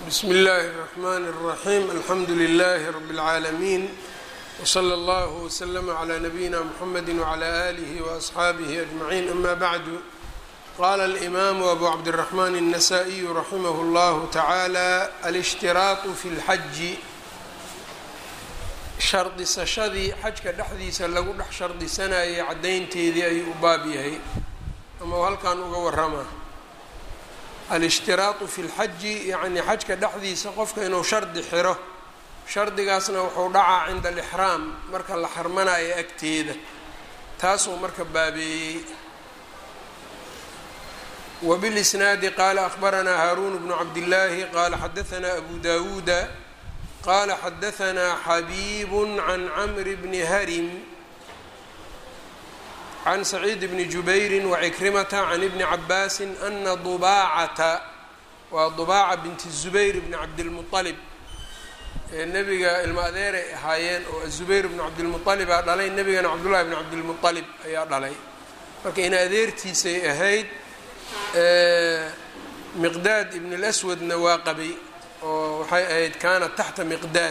bsmi اllahi الرحmn الرaxيm alxamdu لlh rb العaalمين wslى اllه وslm عlى nabiyina mxamedi وعlى آlih وأصxaabih أجmaعin ama bعdu qala الإmam أbu cabdالرحmn النsائي raximh اllah taعalى alاshtiraaط fi اlxaji shardisashadii xajka dhexdiisa lagu dhex shardisanayay caddaynteedii ayuu u baab yahay ama halkan uga warama alishtiraaطu fi lxaji yacni xajka dhexdiisa qofka inuu shardi xiro shardigaasna wuxuu dhacaa cinda alixraam marka la xarmanayo agteeda taasuu marka baabeeyey wbilisnaadi qaala akhbaranaa haaruun bnu cabdillaahi qaala xadaanaa abu dawuuda qala xadaanaa xabiib can camri bni harim can saciid bni jubayri wacikrimata can ibni cabaasi ana dubaacata waa dubaaca binti zubayr bni cabdilmualib ee nebiga ilmo adeeray ahaayeen oo azubayr bni cabdilmualibaa dhalay nebigana cabdullahi bni cabdilmualib ayaa dhalay marka in adeertiisay ahayd miqdaad ibn lswadna waa qabay oo waxay ahayd kaanat taxta miqdaad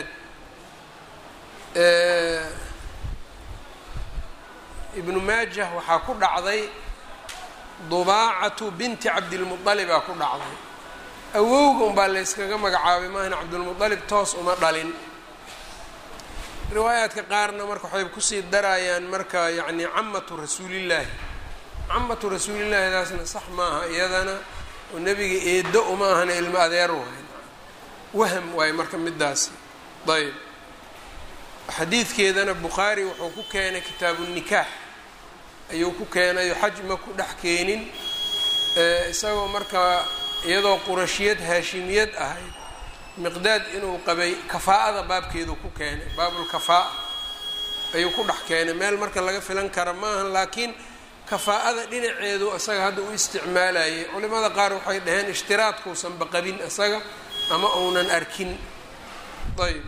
ibnu maajah waxaa ku dhacday dubaacatu binti cabdilmualibaa ku dhacday awowga unbaa layskaga magacaabay maahna cabdilmualib toos uma dhalin riwaayaadka qaarna marka waxay kusii darayaan marka yacni camatu rasuulillaahi camatu rasuulillaahidaasna sax maaha iyadana oo nebiga eedo uma ahana ilmo adeer waay waham waaye marka midaasi ayb xadiidkeedana bukhaari wuxuu ku keenay kitaabu nikaax ayuu ku keenayo xaj ma ku dhex keenin isagoo markaa iyadoo qurashiyad haashimiyad ahayd miqdaad inuu qabay kafaa'ada baabkeedu ku keenay baabulkafaa'a ayuu ku dhex keenay meel marka laga filan kara maahan laakiin kafaa'ada dhinaceedu isaga hadda u isticmaalayay culimada qaar waxay dhaheen ishtiraadkuusanba qabin isaga ama uunan arkin ayb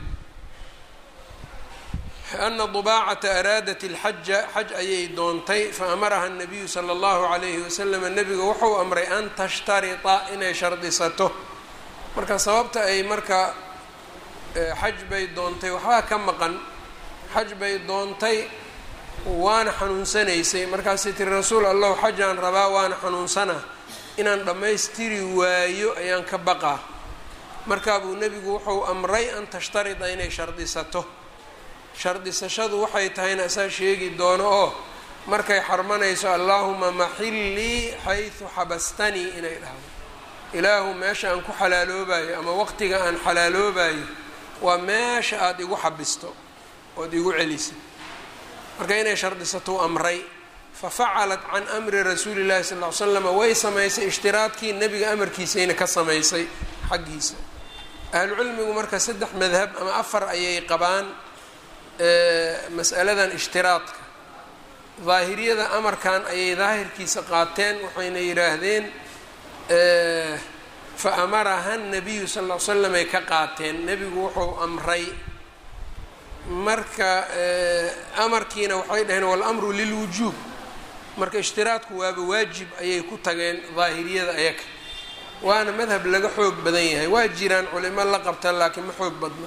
ana dubaacata araadat ilxaja xaj ayay doontay faamaraha الnabiyu salى اllahu عalayhi wasalam nebiga wuxuu amray an tashtarita inay shardisato marka sababta ay marka xaj bay doontay waxbaa ka maqan xaj bay doontay waana xanuunsanaysay markaasay tiri rasuul allahu xajaan rabaa waana xanuunsanaa inaan dhammaystiri waayo ayaan ka baqaa markaa buu nebigu wuxuu amray an tashtarida inay shardisato shardisashadu waxay tahayna isaa sheegi doono oo markay xarmanayso allaahuma maxillii xaysu xabastanii inay dhahdo ilaahu meesha aan ku xalaaloobayo ama waqtiga aan xalaaloobayo waa meesha aada igu xabisto ood igu celisa marka inay shardisatou amray fafacalat can amri rasuuli llahi sal ll ly slam way samaysay ishtiraadkii nebiga amarkiisayna ka samaysay xaggiisa ahlucilmigu marka saddex madhab ama afar ayay qabaan mas'aladan ishtiraadka daahiriyada amarkan ayay daahirkiisa qaateen waxayna yidhaahdeen fa amaraha nabiyu sal ll ly slam ay ka qaateen nebigu wuxuu amray marka amarkiina waxay dhaheen walamru lilwujuub marka ishtiraadku waaba waajib ayay ku tageen daahiriyada ayaga waana madhab laga xoog badan yahay waa jiraan culimo la qabta laakiin ma xoog badna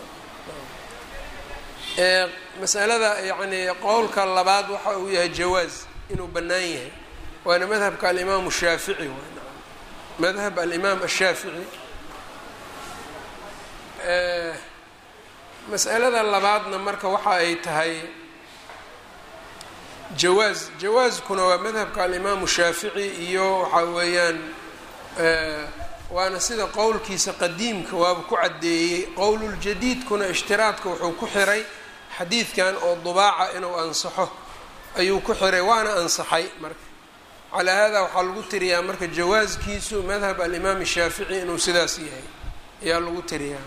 masalada yacni qowlka labaad waxa uu yahay jawaaz inuu bannaan yahay waana madhabka alimaamu shaafici madhab alimaam ashaafici mas'alada labaadna marka waxa ay tahay jawaaz jawaaskuna waa madhabka alimaamu shaafici iyo waxa weeyaan waana sida qowlkiisa qadiimka waaba ku caddeeyey qowluljadiidkuna ishtiraadka wuxuu ku xiray xadiidkan oo dubaaca inuu ansaxo ayuu ku xiray waana ansaxay marka calaa haadaa waxaa lagu tiriyaa marka jawaaskiisu madhab alimaam shaafici inuu sidaas yahay ayaa lagu tiriyaa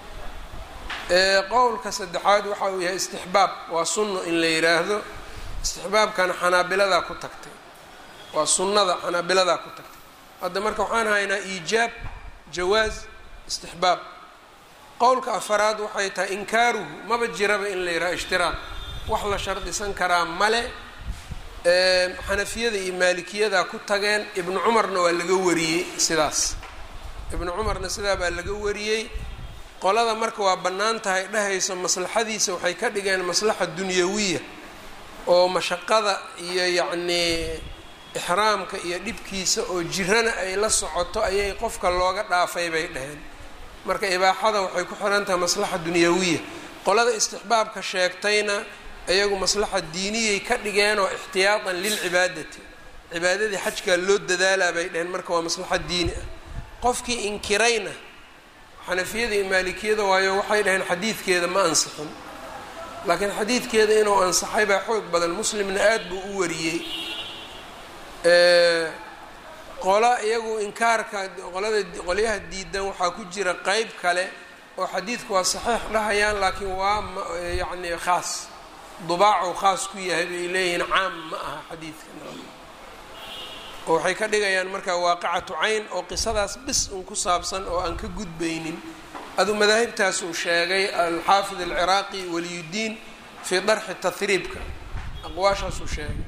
qowlka saddexaad waxa uu yahay istixbaab waa sunno in la yidhaahdo istixbaabkana xanaabiladaa ku tagtay waa sunnada xanaabiladaa ku tagtay hadda marka waxaan haynaa iijaab jawaaz istixbaab qowlka afaraad waxay tahay inkaaruhu maba jiraba in la yidhaha ishtiraaq wax la shardisan karaa male xanafiyada iyo maalikiyada ku tageen ibnu cumarna waa laga wariyey sidaas ibnu cumarna sidaa baa laga wariyey qolada marka waa bannaan tahay dhehayso maslaxadiisa waxay ka dhigeen maslaxa dunyawiya oo mashaqada iyo yacnii ixraamka iyo dhibkiisa oo jirana ay la socoto ayay qofka looga dhaafay bay dheheen marka ibaaxada waxay ku xiran tahay maslaxa dunyawiya qolada istixbaabka sheegtayna iyagu maslaxa diiniyay ka dhigeenoo ixtiyaatan lilcibaadati cibaadadii xajkaa loo dadaalaa bay dheheen marka waa maslaxa diini ah qofkii inkirayna xanafiyada iyo maalikiyada waayo waxay dhaheen xadiidkeeda ma ansixin laakiin xadiidkeeda inuu ansaxay baa xoog badan muslimna aada buu u wariyey qola iyagu inkaarka qolada qolyaha diidan waxaa ku jira qeyb kale oo xadiidku waa saxiix dhahayaan laakiin waa yacni khaas dubaacu khaas ku yahay bay leeyihiin caam ma aha xadiidka oo waxay ka dhigayaan marka waaqicatu cayn oo qisadaas bis un ku saabsan oo aan ka gudbaynin aduu madaahibtaas uu sheegay alxaafid alciraaqi waliyuddiin fii darxi tahriibka aqwaashaasuu sheegay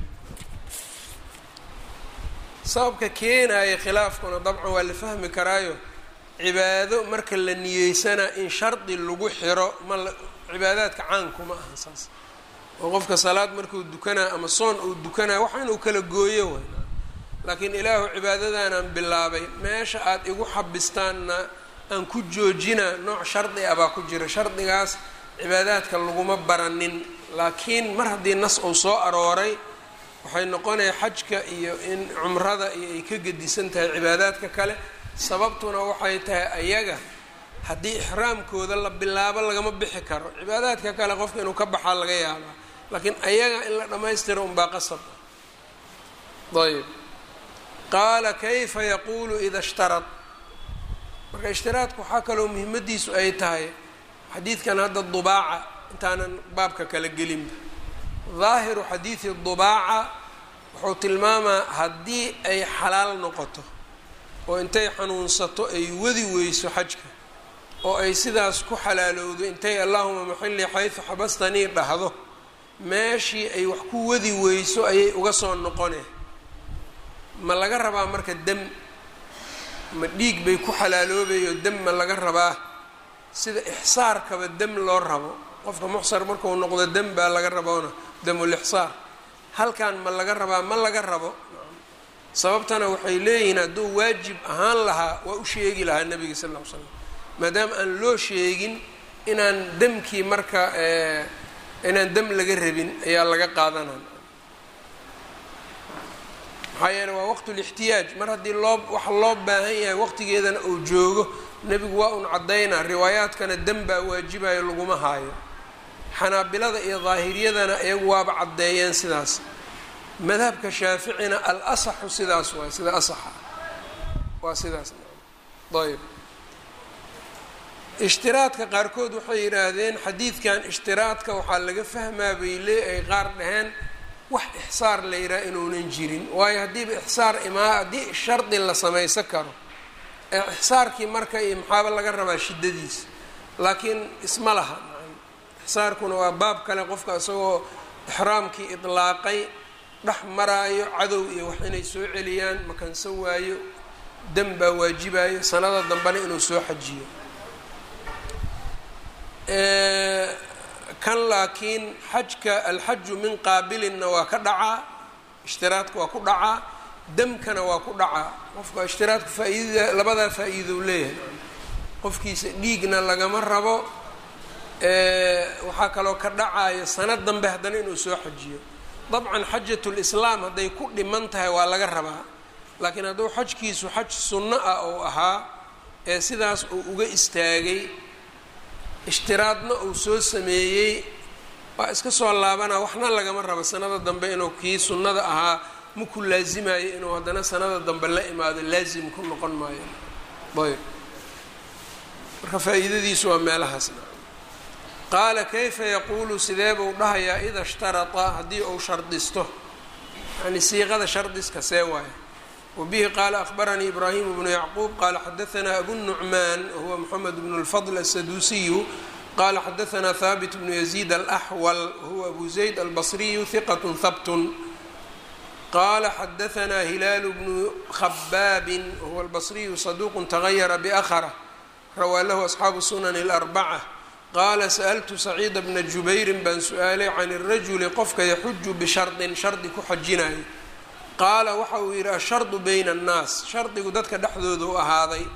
sababka keenaya khilaafkuna dabcan waa la fahmi karaayo cibaado marka la niyeysana in shardi lagu xiro ma cibaadaadka caankuma aha saas oo qofka salaad markuu dukanaa ama soon uu dukanaa waxa inuu kala gooyo way laakiin ilaahu cibaadadanaan bilaabay meesha aada igu xabistaanna aan ku joojina nooc shardi ah baa ku jira shardigaas cibaadaadka laguma baranin laakiin mar haddii nas uu soo arooray waxay noqonaya xajka iyo in cumrada iyo ay ka gedisan tahay cibaadaadka kale sababtuna waxay tahay ayaga haddii ixraamkooda la bilaabo lagama bixi karo cibaadaadka kale qofka inuu ka baxaa laga yaabaa laakiin ayaga in la dhammaystiro unbaa qasab ayb qaala kayfa yaquulu ida ishtarad marka ishtiraadku waxaa kaloo muhimaddiisu ay tahay xadiidkan hadda dubaaca intaanan baabka kala gelinba daahiru xadiidi dubaaca wuxuu tilmaamaa haddii ay xalaal noqoto oo intay xanuunsato ay wadi weyso xajka oo ay sidaas ku xalaalowdo intay allahuma maxilii xaysu xabastanii dhahdo meeshii ay wax ku wadi weyso ayay uga soo noqone ma laga rabaa marka dem ma dhiig bay ku xalaaloobayo dem ma laga rabaa sida ixsaarkaba dem loo rabo qofka muxsar markuu noqdo dem baa laga raboona demulixsaar halkan ma laga rabaa ma laga rabo sababtana waxay leeyihiin hadduu waajib ahaan lahaa waa u sheegi lahaa nebiga sal ll ly slam maadaama aan loo sheegin inaan demkii marka inaan dem laga rabin ayaa laga qaadanaa maxaa yeele waa waqtulixtiyaaj mar haddii loo waxa loo baahan yahay waqtigeedana uu joogo nebigu waa un caddaynaa riwaayaadkana dem baa waajibayo laguma haayo xanaabilada iyo daahiriyadana iyagu waaba caddeeyeen sidaas madhabka shaaficina al asaxu sidaas waay sida asaxa waa sidaas ayb ishtiraadka qaarkood waxay yidhaahdeen xadiidkan ishtiraadka waxaa laga fahmaa bay lee ay qaar dhaheen wax ixsaar la yidhaha inuunan jirin waayo haddiiba ixsaar imaa haddii shardi la samaysan karo ee ixsaarkii marka iyo maxaaba laga rabaa shiddadiisa laakiin isma laha ixsaarkuna waa baab kale qofka isagoo ixraamkii idlaaqay dhex maraayo cadow iyo wax inay soo celiyaan makansan waayo dem baa waajibayo sanada dambena inuu soo xajiyo kan laakiin xajka alxaju min qaabilinna waa ka dhacaa ishtiraadka waa ku dhacaa demkana waa ku dhacaa qofka ishtiraadka faa-iidada labadaa faa-iidou leeyahay qofkiisa dhiigna lagama rabo waxaa kaloo ka dhacaya sanad dambe haddana inuu soo xajiyo dabcan xajatulislaam hadday ku dhiman tahay waa laga rabaa laakiin hadduu xajkiisu xaj sunno ah ou ahaa ee sidaas uu uga istaagay ishtiraadna uu soo sameeyey waa iska soo laabana waxna lagama rabo sanada dambe inuu kii sunnada ahaa maku laasimayo inuu haddana sanada dambe la imaado laasim ku noqon maayo ayb marka faa-iidadiisu waa meelahaasna qaala kayfa yaquulu sidee buu dhahayaa ida ishtarata haddii uu shardisto yani siiqada shardiska see waayo wbihi qaala akhbaranii ibraahim bnu yacquub qaala xadaanaa abu nucmaan wahuwa moxamed bnu lfadl asaduusiyu qaala xadaanaa haabit bnu yaziid alaxwal wahuwa abu zayd albasriyu hiqat habtun qaala xadaanaa hilaalu bnu khabaabin wahuwa albasriyu saduuqu tagayara biakhra rawaa lahu asxaabu sunani اlarbaca qaala sa'altu saciida bna jubayrin baan su-aalay can irajuli qofka yaxuju bishardin shardi ku xajinayo qaala waxa uu yidhi ashardu bayna annaas shardigu dadka dhexdooda u ahaaday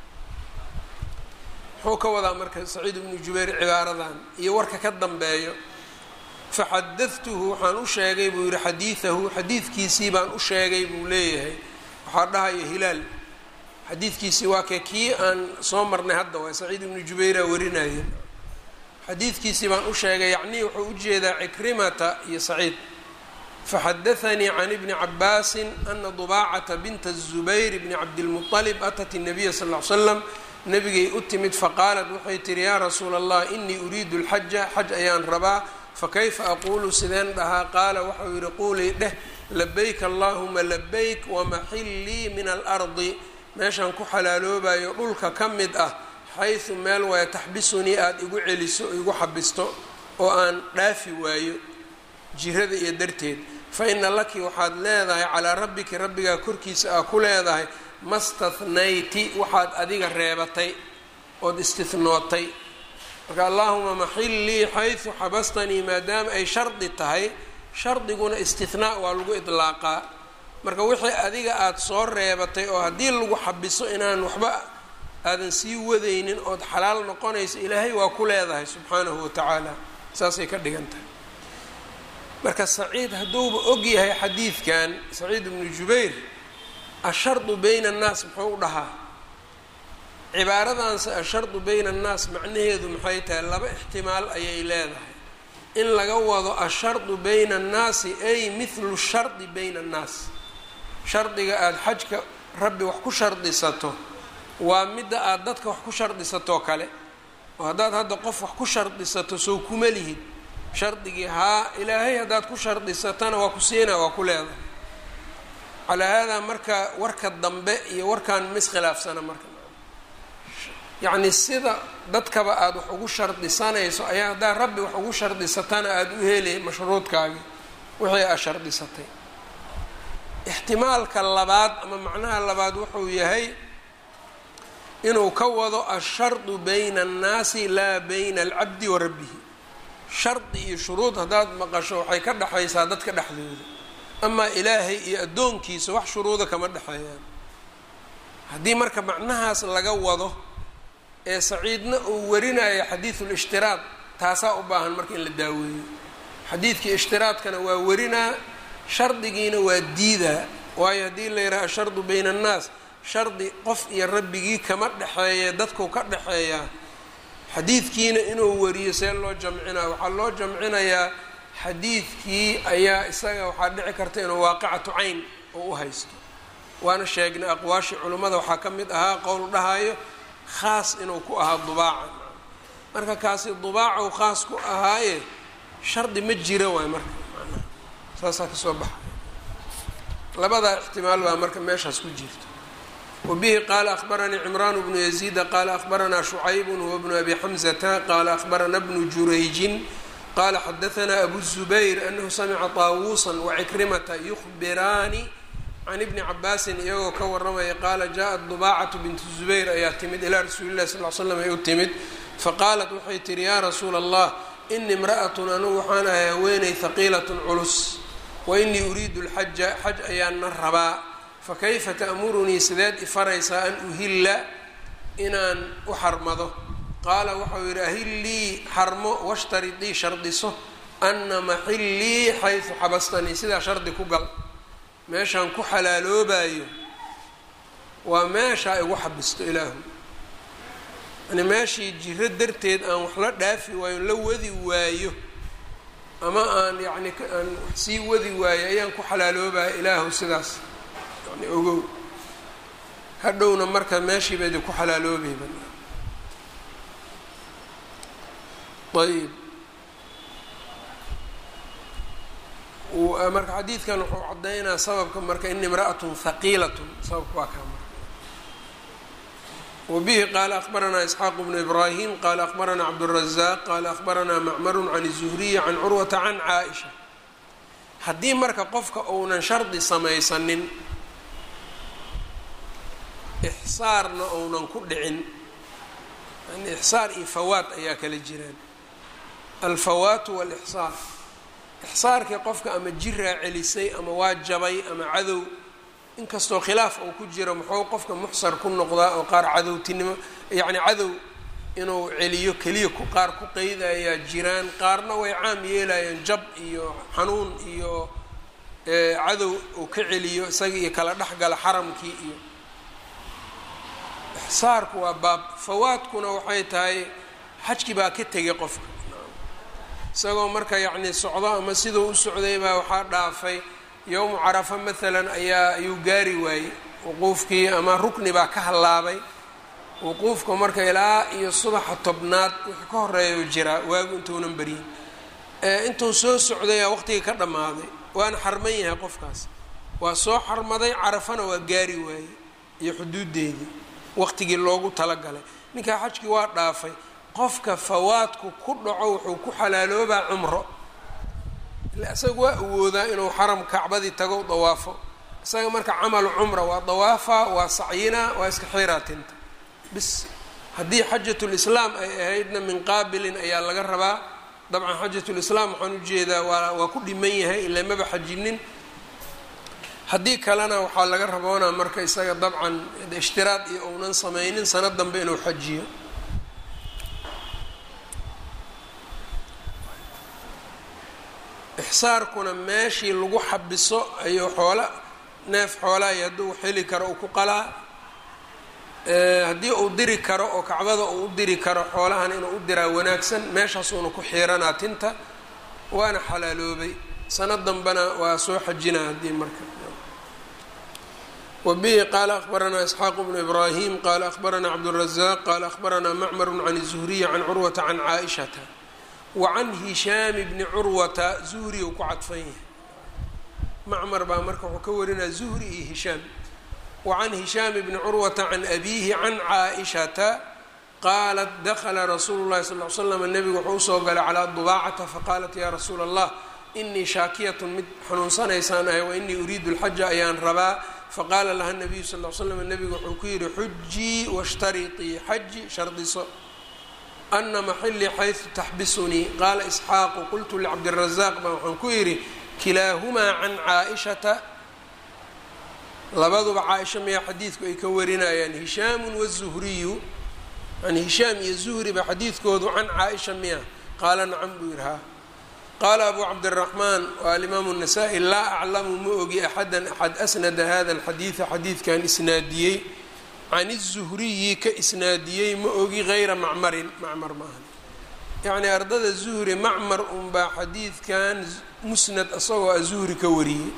muxuu ka wadaa marka saciid bnu jubayr cibaaradan iyo warka ka dambeeyo faxadadtuhu waxaan u sheegay buu yihi xadiidahu xadiidkiisii baan u sheegay buu leeyahay waxaa dhahaya hilaal xadiidkiisii waa kee kii aan soo marnay hadda waa saciid ibnu jubayra warinaya xadiidkiisii baan u sheegay yacnii wuxuu ujeedaa cikrimata iyo saciid faxadaanii can ibni cabaasin ana dubaacata binta الzubayr bni cabdilmuطalib atat الnabiya sal ly slam nabigay u timid faqaalat waxay tihi yaa rasuula allah inii uriidu اlxaja xaj ayaan rabaa fakayfa aquulu sideen dhahaa qaala waxau yihi quulii dheh labayk allahuma labayk wamaxillii min alardi meeshaan ku xalaaloobayo dhulka ka mid ah xaysu meel waaya taxbisunii aada igu celiso igu xabisto oo aan dhaafi waayo jirada iyo darteed fa ina laki waxaad leedahay calaa rabbiki rabbigaa korkiisa aa ku leedahay mastatnayti waxaad adiga reebatay ood istihnootay marka allaahuma maxillii xaysu xabastanii maadaama ay shardi tahay shardiguna istihnaa waa lagu idlaaqaa marka wixii adiga aada soo reebatay oo haddii lagu xabiso inaan waxba aadan sii wadaynin ood xalaal noqonayso ilaahay waa ku leedahay subxaanahu watacaala saasay ka dhigan tahay marka saciid hadduuba og yahay xadiidkan saciid ibnu jubayr ashardu bayna annaas muxuu u dhahaa cibaaradanse ashardu bayna annaas macnaheedu maxay tahay laba ixtimaal ayay leedahay in laga wado ashardu bayna annaasi ay mithlu shardi bayna annaas shardiga aada xajka rabbi wax ku shardisato waa midda aada dadka wax ku shardisatoo kale oo haddaad hadda qof wax ku shardisato sow kuma lihid shardigii haa ilaahay haddaad ku shardisatana waa ku siinaa waa ku leedahay calaa haadaa marka warka dambe iyo warkan miskhilaafsana marka yacni sida dadkaba aada wax ugu shardisanayso ayaa haddaad rabbi wax ugu shardisatana aada u helay mashruudkaagii wixii aad shardisatay ixtimaalka labaad ama macnaha labaad wuxuu yahay inuu ka wado ashardu bayna annaasi laa bayna alcabdi wa rabbihi shardi iyo shuruud haddaad maqasho waxay ka dhexaysaa dadka dhexdooda amaa ilaahay iyo addoonkiisa wax shuruuda kama dhexeeyaan haddii marka macnahaas laga wado ee saciidna uu warinayo xadiidul ishtiraad taasaa u baahan marka in la daaweeyo xadiidkii ishtiraadkana waa warinaa shardigiina waa diidaa waayo haddii la yidhaha ashardu bayna annaas shardi qof iyo rabbigii kama dhexeeye dadku ka dhexeeyaa xadiidkiina inuu wariyo see loo jamcinaa waxaa loo jamcinayaa xadiidkii ayaa isaga waxaa dhici karta inuu waaqicatu cayn oo u haysto waana sheegnay aqwaashii culimmada waxaa ka mid ahaa qowl dhahayo khaas inuu ku ahaa dubaaca marka kaasi dubaacow khaas ku ahaaye shardi ma jira waay marka manaa saasaa kasoo baxa labadaa ixtimaal baa marka meeshaas ku jirta wbihi qaala akhbaranii cimraan bnu yaziida qaala akhbaranaa shucaybun huwa bnu abi xamzata qaala akhbarana bnu jurayjin qaala xadaanaa abu zubayr anahu samica taawuusan wacikrimata yukhbiraani can ibni cabaasin iyagoo ka waramaya qaala jaءat dubaacatu bintu zubayr ayaa timid ilaa rasuuli lahi sal l slam ay u timid faqaalat waxay tihi yaa rasuula allah ini imra'atun anugu waxaan ahay haweeney haqiilatun culus wa inii uriidu lxaja xaj ayaana rabaa fakayfa ta'murunii sideed ifaraysaa an uhilla inaan u xarmado qaala waxau yidhi ahillii xarmo washtaridii shardiso ana maxillii xaysu xabastanii sidaa shardi ku gal meeshaan ku xalaaloobayo waa meeshaa igu xabisto ilaahu yani meeshii jiro darteed aan wax la dhaafi waayo la wadi waayo ama aan yacni aan sii wadi waayo ayaan ku xalaaloobayo ilaahu sidaas yani ogow hadhowna marka meeshii ba idinku xalaaloobayba ayb marka xadiidkan wuxuu caddaynaa sababka marka in imra'atun haqiilatun sababka waa kaa marka wabihi qaala akhbaranaa isxaaq bnu ibraahim qaala akhbaranaa cabdالrazaaq qaala akhbaranaa macmaru can الzuhriyi can curwata can caaisha haddii marka qofka uunan shardi samaysanin ixsaarna uunan ku dhicin yani ixsaar iyo fawaat ayaa kala jiraan alfawaatu walixsaar ixsaarkii qofka ama jiraa celisay ama waa jabay ama cadow inkastoo khilaaf uu ku jiro muxuu qofka muxsar ku noqdaa oo qaar cadowtinimo yacni cadow inuu celiyo keliya ku qaar ku qeydayaa jiraan qaarna way caam yeelayaan jab iyo xanuun iyo cadow uu ka celiyo isaga iyo kala dhexgala xaramkii iyo ixsaarku waa baab fawaadkuna waxay tahay xajkii baa ka tegay qofka isagoo marka yacni socdo ama siduu u socday baa waxaa dhaafay yowmu carafa maalan ayaa ayuu gaari waayey wuquufkii ama rukni baa ka hallaabay wuquufka marka ilaa iyo subaxa tobnaad wixii ka horeeya jiraa waagu intuunan beryin intuu soo socdayaa waqtigii ka dhammaaday waana xarman yahay qofkaas waa soo xarmaday carafana waa gaari waayey iyo xuduudeedii waqtigii loogu talagalay ninkaa xajkii waa dhaafay qofka fawaadku ku dhaco wuxuu ku xalaaloobaa cumro ila isaga waa awoodaa inuu xaram kacbadii tago dawaafo isaga marka camalu cumra waa dawaafaa waa sacyinaa waa iska xiiraatinta bis haddii xajatulislaam ay ahaydna min qaabilin ayaa laga rabaa dabcan xajatulislaam waxaan ujeedaa waa waa ku dhiman yahay ilaa maba xajinin haddii kalena waxaa laga raboonaa marka isaga dabcan ishtiraad iyo uunan sameynin sanad dambe inuu xajiyo ixsaarkuna meeshii lagu xabiso ayuu xoola neef xoolaayo hadduu xeli karo uu ku qalaa haddii uu diri karo oo kacbada uu u diri karo xoolahan inuu u diraa wanaagsan meeshaasuuna ku xiiranaa tinta waana xalaaloobay sanad dambena waa soo xajinaa haddii marka wbihi qaala akhbaranaa isxaaq bnu ibraahim qaala akhbaranaa cabdالrazaq qaala akhbaranaa macmar can الzuhriy can curwata can caaishata wacan hishaami bni curwata zuhri uu ku cadfan yahay macmar baa marka wuxuu ka warinaya zuhri iyo hishaam wacan hishaam bni curwata can abiihi can caaishata qaalat dakla rasuulu llahi sal l slam nebigu wuxuu usoo galay calaa dubaacata faqaalat ya rasuula allah inii shaakiyatun mid xanuunsanaysaan ahay wa inii uriidu lxaja ayaan rabaa faqaala laha nabiyu sal l slam nebigu wuxuu ku yidhi xujii washtariطii xaji shardiso ana maxilii xaysu taxbisunii qaala isxaaqu qultu licabdirazaq baa waxaan ku yidhi kilaahumaa can caaishata labaduba caaisha miyaa xadiidku ay ka warinayaan hishaamu wazuhriyu yani hishaam iyo zuhri ba xadiidkoodu can caaisha miya qaala nacam buu yidhi haa qaala abu cabdiraxmaan waa alimaamu الnasaa-i laa aclamu ma ogi axadan axad asnada hada alxadiida xadiidkan isnaadiyey can الzuhriyi ka isnaadiyey ma ogi gayra macmarin macmar maahan yacni ardada zuhri macmar unbaa xadiidkan musnad isagoo a zuhri ka wariyey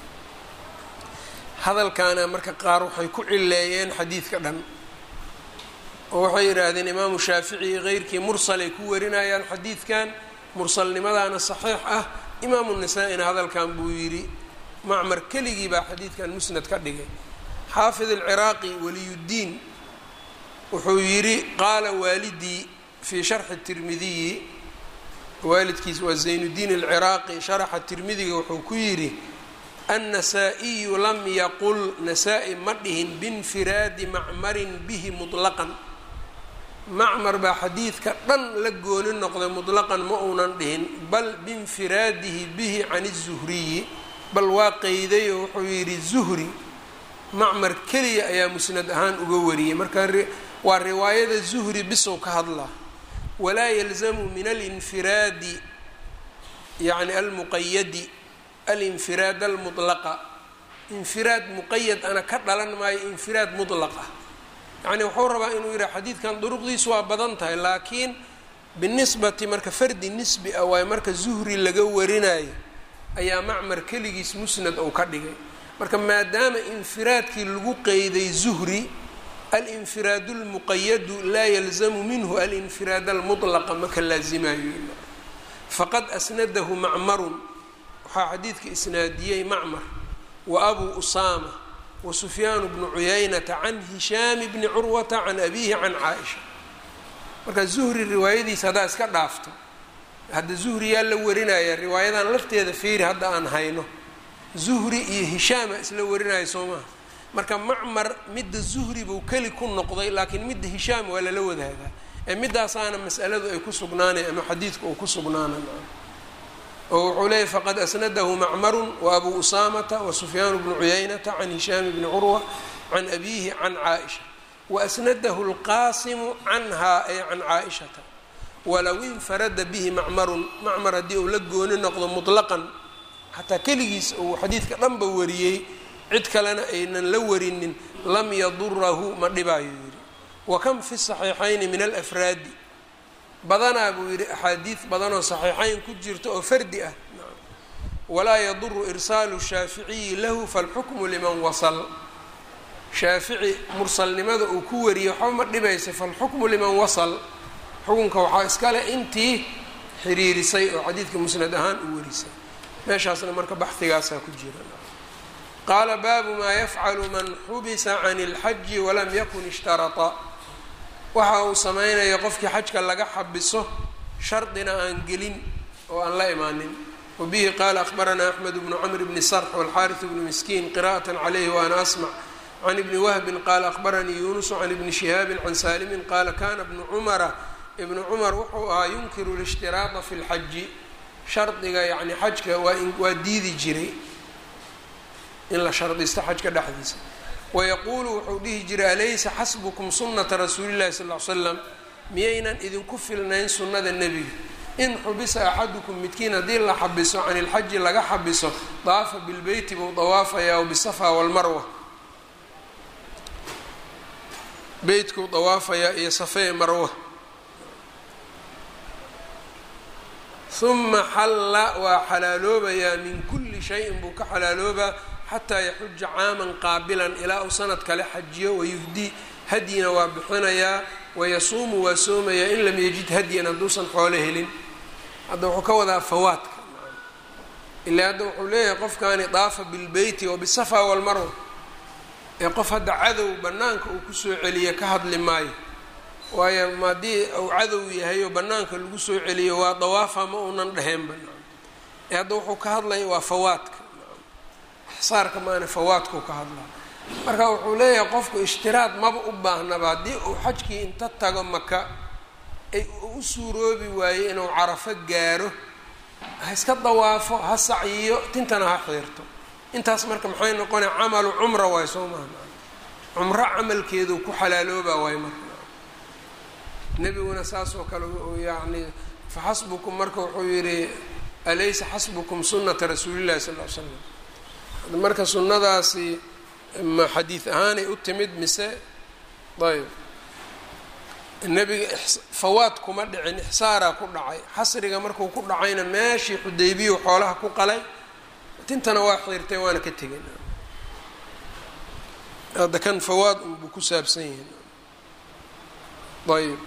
hadalkaana marka qaar waxay ku cileeyeen xadiidka dhan oo waxay yidhaahdeen imaamu shaafici iyo keyrkii mursalay ku warinayaan xadiidkan mursalnimadaana saxiix ah imaamu nasaa-ina hadalkan buu yidhi macmar keligii baa xadiidkan musnad ka dhigay xaafid alciraaqi waliyuddiin wuxuu yidhi qaala waalidii fii sharxi tirmidiyi waalidkiis waa zaynuddiin alciraaqi sharaxa tirmidiga wuxuu ku yidhi annasaa-iyu lam yaqul nasaa-i ma dhihin biinfiraadi macmarin bihi mutlaqan macmar baa xadiidka dhan la gooni noqday mutlaqan ma uunan dhihin bal biinfiraadihi bihi can izuhriyi bal waa qeydayo wuxuu yidhi zuhri macmar keliya ayaa musnad ahaan uga wariyey marka waa riwaayada zuhri bisow ka hadlaa walaa yalzamu min alinfiraadi yacni almuqayadi alinfiraad almutlaqa infiraad muqayad ana ka dhalan maayo infiraad mutlaq ah yacni wuxuu rabaa inuu yidhaha xadiidkan duruqdiisu waa badan tahay laakiin binisbati marka fardi nisbi ah waayo marka zuhri laga warinayo ayaa macmar keligiis musnad uu ka dhigay marka maadaama infiraadkii lagu qeyday zuhri alinfiraadu lmuqayadu laa yalzamu minhu alinfiraad almutlaqa maka laazimayo faqad asnadahu macmarun waxaa xadiidka isnaadiyey macmar wa abuu usaama wa sufyaanu bnu cuyaynata can hishaami bni curwata can abiihi can caaisha marka zuhri riwaayadiisa haddaa iska dhaafto hadda zuhri yaa la warinaya riwaayadan lafteeda fiiri hadda aan hayno zuhri iyo hishaama isla warinaya soo maha marka macmar midda zuhri buu keli ku noqday laakiin midda hishaam waa lala wadaagaa ee midaasaana mas'aladu ay ku sugnaanay ama xadiidku uu ku sugnaanay oo wuxuu leeyay faqad asnadahu macmarun wa abu usaamata wa sufyaan bnu cuyaynata can hishaam bni curwa can abiihi can caaisha waasnadahu lqaasimu canha ay can caaishata walow infarada bihi macmarun macmar haddii uu la gooni noqdo mutlaqan xataa keligiis uu xadiidka dhanba wariyey cid kalena aynan la warinin lam yadurahu ma dhibaayo yidhi wa kam fi saxiixayni min alafraadi badanaa buu yidhi axaadiid badanoo saxiixayn ku jirta oo fardi ah walaa yaduru irsaalu shaaficiyi lahu falxukmu liman wasal shaafici mursalnimada uu ku wariyey waxba ma dhibaysa falxukmu liman wasal xukunka waxaa iskale intii xiriirisay oo xadiidka musnad ahaan u warisay meeshaasna marka baxigaasaa ku jira qaala baabu maa yafcalu man xubisa can اlxaji walam yakun ishtarata waxa uu sameynaya qofkii xajka laga xabiso shardina aan gelin oo aan la imaanin wabihi qaala akhbaranaa axmed bnu camr bni sarx walxaariث bnu miskiin qira'aة calayhi waana asmc can ibni wahbin qaala akhbaranii yunusu can ibni shihaabin can saalimin qaala kana bnu cumara ibnu cumar wuxuu ahaa yunkiru lishtiraaطa fi lxaji shardiga yani xajka waa waa diidi jiray in la shardisto xajka dhexdiisa wayaquulu wuxuu dhihi jiray alaysa xasbukum sunata rasuuli llahi sal l slam miyaynan idinku filnayn sunnada nebiga in xubisa axadukum midkiin haddii la xabiso can ilxaji laga xabiso daafa bilbeyti buu dawaafayaa o bisafa walmarwa beytkuu dawaafayaa iyo safee marwa uma xalla waa xalaaloobayaa min kulli shayin buu ka xalaaloobaa xataa yaxuja caaman qaabilan ilaa uu sanad kale xajiyo wayufdii hadyina waa bixinayaa wayasuumu waa soomayaa in lam yajid hadyan hadduusan xoolo helin hadda wuxuu ka wadaa fawaadka ilaa hadda wuxuu leeyahay qofkani daafa bilbeyti oo bisafa walmarwa ee qof hadda cadow bannaanka uu kusoo celiyo ka hadli maayo waayo haddii uu cadow yahay oo bannaanka lagu soo celiyo waa dawaafa ma uunan dheheenba ee hadda wuxuu ka hadlaya waa fawaadka ixsaarka maana fawaadkuu ka hadlaa marka wuxuu leeyahay qofku ishtiraad maba u baahnaba haddii uu xajkii inta tago maka ay u suuroobi waayo inuu carafo gaaro ha iska dawaafo ha sacyiyo tintana ha xiirto intaas marka maxay noqonaya camalu cumra waay soo maha cumro camalkeedu ku xalaaloobaa waay marka nebiguna saas oo kale yani faxasbukum marka wuxuu yihi alaysa xasbukum sunata rasuulillahi sal l slam marka sunnadaasi ma xadiid ahaanay u timid mise ayb nebiga fawaad kuma dhicin ixsaaraa ku dhacay xasriga markuu ku dhacayna meeshii xudaybiyu xoolaha ku qalay tintana waa xiirtay waana ka tegin hadda kan fawaad unbuu ku saabsan yihin ayb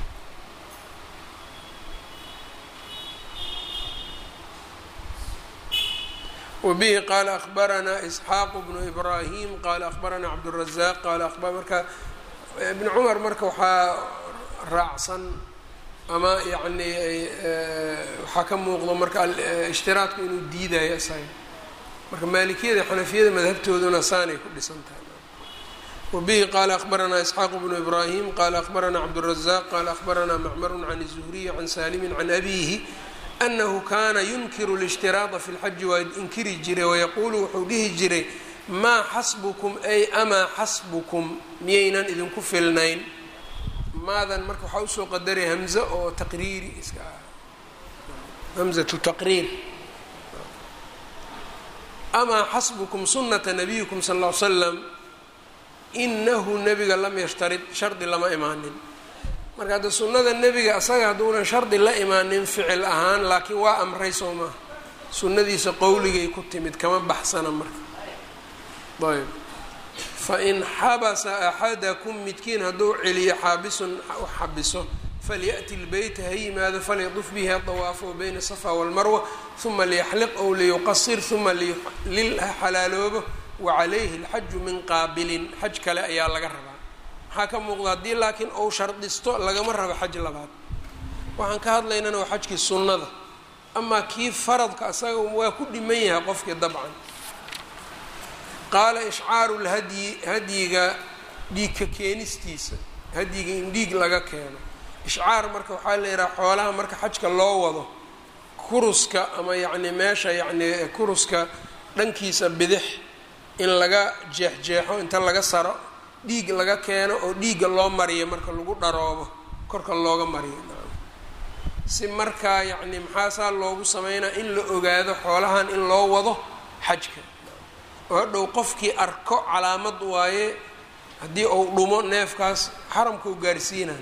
wbihi qaala akhbaranaa isxaaqu bnu ibraahim qaala akhbaranaa cabdالrazaq qaala aba marka ibn cumar marka waxaa raacsan ama yani waxaa ka muuqdo marka ishtiraadku inuu diidayo isaga marka maalikiyada xanafiyada madhabtooduna saanay ku dhisan tahay wbihi qaala akhbaranaa isxaaqu bnu ibraahim qaala akhbaranaa cabdالrazaq qaala akhbaranaa macmaru can الzuhriy can salimi can abihi anahu kana yunkiru lishtiraaطa fi lxaji waa inkiri jiray wayaquulu wuxuu dhihi jiray maa xasbukum ay amaa xasbukum miyaynan idinku filnayn maadan marka waxaa usoo qadaray hamze oo taqriiri iska ah hamzatu taqriir amaa xasbukum sunata nabiyikum sal ll ly slam inahu nebiga lam yashtarid shardi lama imaanin marka hadda sunnada nebiga asaga hadduunan shardi la imaanin ficil ahaan laakiin waa amray soo maaha sunnadiisa qowligay ku timid kama baxsana marka ayb fain xabasa axadakum midkiin hadduu celiyo xaabisun u xabiso falya'ti lbeyta ha yimaado falyaduf bihi adawaafo bayna safa walmarwa uma liyaxliq ow liyuqasir uma lilha xalaaloobo wacalayhi alxaju min qaabilin xaj kale ayaa laga rabaa maxaa ka muuqda haddii laakiin ou shardisto lagama rabo xaj labaad waxaan ka hadlaynana waa xajkii sunnada amaa kii faradka asaga waa ku dhiman yahay qofkii dabcan qaala ishcaaru lhadyi hadyiga dhiigka keenistiisa hadyiga in dhiig laga keeno ishcaar marka waxaa la yidhaha xoolaha marka xajka loo wado kuruska ama yacni meesha yacni kuruska dhankiisa bidix in laga jeexjeexo inta laga saro dhiig laga keeno oo dhiigga loo mariyo marka lagu dharoobo korka looga mariyo si markaa yacni maxaasaa loogu sameynaa in la ogaado xoolahan in loo wado xajka oo hadhow qofkii arko calaamad waaye haddii uu dhumo neefkaas xaramka u gaarsiinay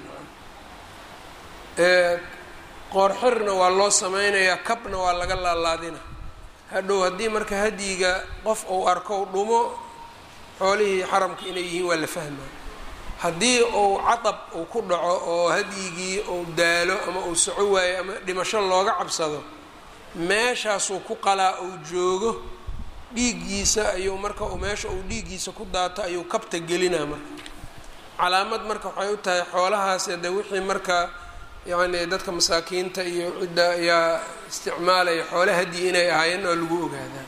qoorxirna waa loo sameynayaa kabna waa laga laalaadina hadhow haddii marka hadyiga qof uu arko u dhumo xoolihii xaramka inay yihiin waa la fahmaa haddii uu cadab uu ku dhaco oo hadyigii uu daalo ama uu soco waayo ama dhimasho looga cabsado meeshaasuu ku qalaa uu joogo dhiiggiisa ayuu marka uu meesha uu dhiiggiisa ku daato ayuu kabta gelinaa marka calaamad marka waxay u tahay xoolahaas de wixii marka yacni dadka masaakiinta iyo cidda ayaa isticmaalaya xoole hadyi inay ahaayeen oo lagu ogaadaa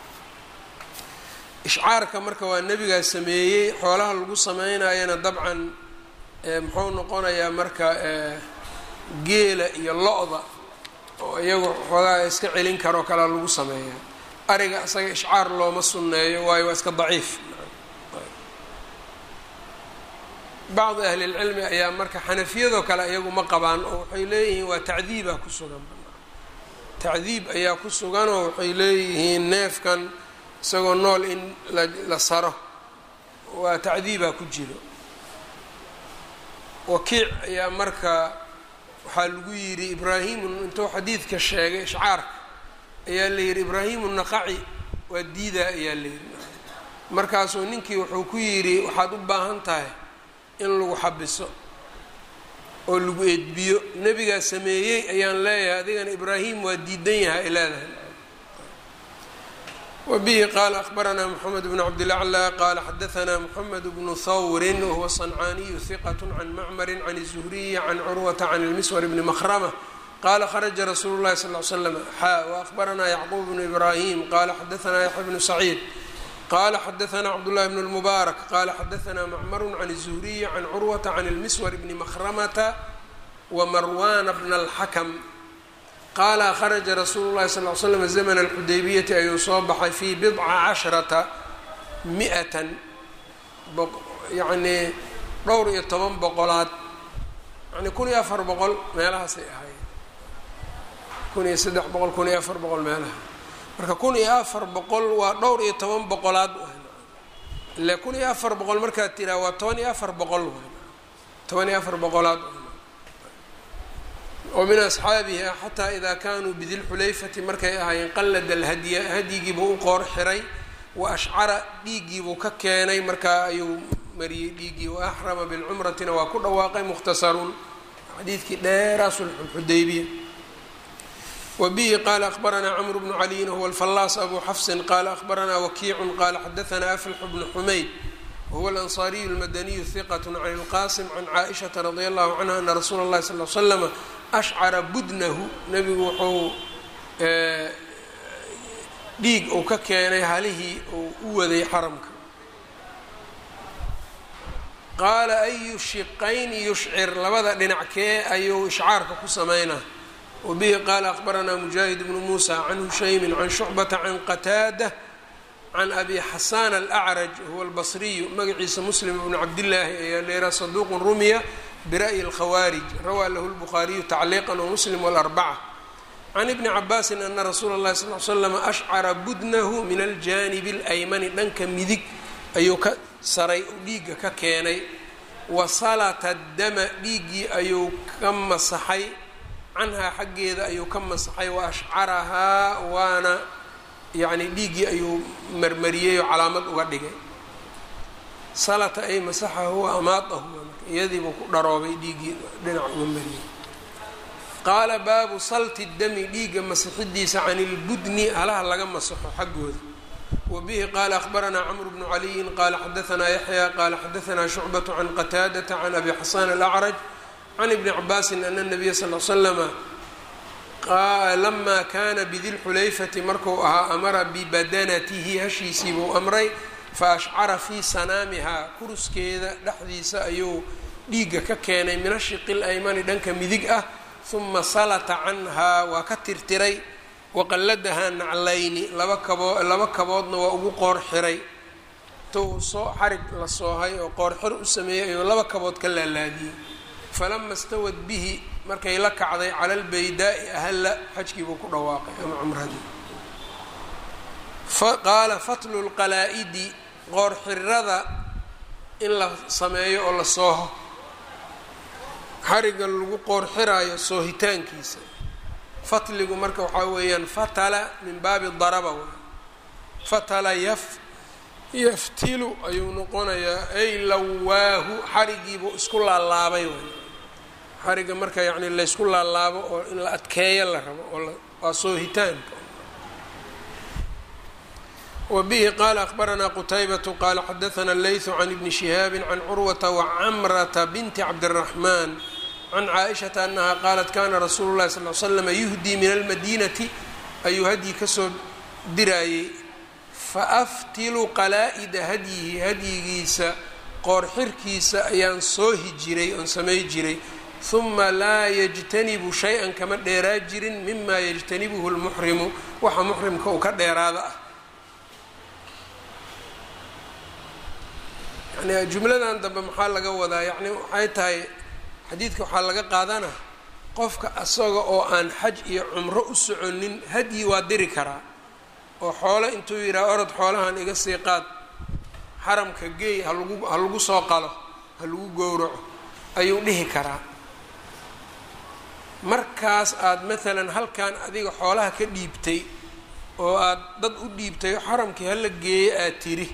ishcaarka marka waa nebigaa sameeyey xoolaha lagu sameynayana dabcan muxuu noqonayaa marka geela iyo lo-da oo iyagu xoogaa iska celin karoo kalea lagu sameeyaa ariga isaga ishcaar looma sunneeyo waayo waa iska daciif bacdi ahlilcilmi ayaa marka xanafiyadoo kale iyagu ma qabaan oo waxay leeyihiin waa tacdiibaa ku sugan tacdiib ayaa ku suganoo waxay leeyihiin neefkan isagoo nool in la saro waa tacdiibaa ku jiro wakiic ayaa marka waxaa lagu yidhi ibraahimu intuu xadiidka sheegay ishcaarka ayaa la yidhi ibraahimu naqaci waa diidaa ayaa la yidhi markaasuu ninkii wuxuu ku yidhi waxaad u baahan tahay in lagu xabiso oo lagu eedbiyo nebigaa sameeyey ayaan leeyahay adigana ibraahim waa diidan yahay ay leedahay wbihi qala akbaranaa mxamed bn cabdilaclى qala xadaanaa mxamed bnu hawrin wahuwa صancaaniyu hiqat can macmari can الzuhriyi can curwata can اlmiswar bni mahrama qala kharaja rasuulu اlahi sal l slm xa waakbaranaa yacquub bnu ibrahim qala xadaanaa yaxya bnu saciid qala xadaanaa cabdاllahi bn اlmubaarak qala xadaanaa macmaru can الzuhriyi can curwata can اlmiswar bni mahramata wamarwana bna اlxakm qaala kharaja rasuulu llahi sal l slam zamna alxudaybiyati ayuu soo baxay fii bidca casharata mi-atan yacnii dhowr iyo toban boqolaad yani kun iyo afar boqol meelahaasay ahaayeen kun iyo saddex boqol kun iyo afar boqol meelaha marka kun iyo afar boqol waa dhowr iyo toban boqolaad ile kun iyo afar boqol markaad tiraa waa toban iyo afar boqol toban iyo afar boqolaad oo min asxaabihi xataa idaa kaanuu bidilxulayfati markay ahaayeen qallada alhadya hadyigiibuu u qoor xiray wa ashcara dhiiggiibuu ka keenay markaa ayuu mariyey dhiiggii wa axrama bilcumratina waa ku dhawaaqay mukhtasarun xadiidkii dheeraa sulxulxudaybiya wa bihi qaala akhbaranaa camru bnu caliyin huwa alfallaas abu xafsin qaala akhbaranaa wakiicun qaala xadaanaa aflxu bnu xumayd wahuwa alansaariyu almadaniyu hiqat can ilqaasim can caaishata radia allahu canha ana rasuula اllahi sal l slama ashcara budnahu nebigu wuxuu dhiig uu ka keenay halihii uu u waday xaramka qaala ayu shiqayni yushcir labada dhinac kee ayuu ishcaarka ku sameynaa wabihi qaala akhbaranaa mujaahid bnu muusa can hushaymin can shucbata can qataada can abi xasaan alacraj huwa albasriyu magaciisa muslim bnu cabdillaahi ayaa leeraa saduuqun rumiya bira'yi alkhawaarij rawaa lahu lbukhaariyu tacliiqan wamuslim walarbaca can ibni cabaasin ana rasuula اllahi sal l slam ashcara budnahu min aljaanibi alaymani dhanka midig ayuu ka saray oo dhiigga ka keenay wasalata dama dhiiggii ayuu ka masaxay canhaa xaggeeda ayuu ka masaxay wa ashcarahaa waana yacni dhiiggii ayuu marmariyey oo calaamad uga dhigay salata ay masaxahu wa amaadahu iyadiibuu ku dharoobay dhiiggii dhinac uga mariyey qaala baabu salti dami dhiigga masixidiisa can ilbudni halaha laga masaxo xaggooda wa bihi qaala akhbaranaa camru bnu caliyin qaala xadaanaa yaxya qaala xadaanaa shucbatu can qataadata can abi xasaan alacraj can ibni cabaasin ana nabiya sal l slama lamaa kaana bidilxulayfati marku ahaa amara bibadanatihi hashiisii buu amray fa ashcara fii sanaamihaa kuruskeeda dhexdiisa ayuu dhiigga ka keenay min ashiqi laymani dhanka midig ah huma salata canhaa waa ka tirtiray waqalladahaa naclayni laba kaboo laba kaboodna waa ugu qoor xiray tou soo xarig la soohay oo qoor xir u sameeyey ayuu laba kabood ka laalaadiyey falama stawad bihi markay la kacday cala albaydaa'i ahalla xajkiibuu ku dhawaaqay ama cumradii qaala fatlu lqalaa'idi qoor xirada in la sameeyo oo la sooho xariga lagu qoor xiraayo soohitaankiisa fatligu marka waxaa weeyaan fatala min baabi daraba w fatala yaf yaftilu ayuu noqonayaa ay lawaahu xarigiibuu isku laalaabay way xariga marka yacni laysku laalaabo oo in la adkeeyo la rabo oo waa soohitaanka wbihi qala akbaranaa qutaybatu qala xadaana leyثu can ibni shihaabi can curwata wacamrata binti cabdالraxman can caaishata anaha qaalat kana rasuulu lahi sal l slama yuhdii min almadinati ayuu hadyi kasoo diraayey faaftilu qalaa-ida hadyihi hadyigiisa qoor xirkiisa ayaan soohi jiray oon samay jiray huma laa yajtanibu shay-an kama dheeraa jirin mima yajtanibuhu lmuxrimu waxa muxrimka uu ka dheeraada ah yani jumladan dambe maxaa laga wadaa yacni waxay tahay xadiidka waxaa laga qaadana qofka asaga oo aan xaj iyo cumro u soconin hadyi waa diri karaa oo xoolo intuu yidhaha orod xoolahan iga sii qaad xaramka geey halagu ha lagu soo qalo ha lagu gowraco ayuu dhihi karaa markaas aada maalan halkan adiga xoolaha ka dhiibtay oo aada dad u dhiibtay xaramkii hala geeyo aad tiri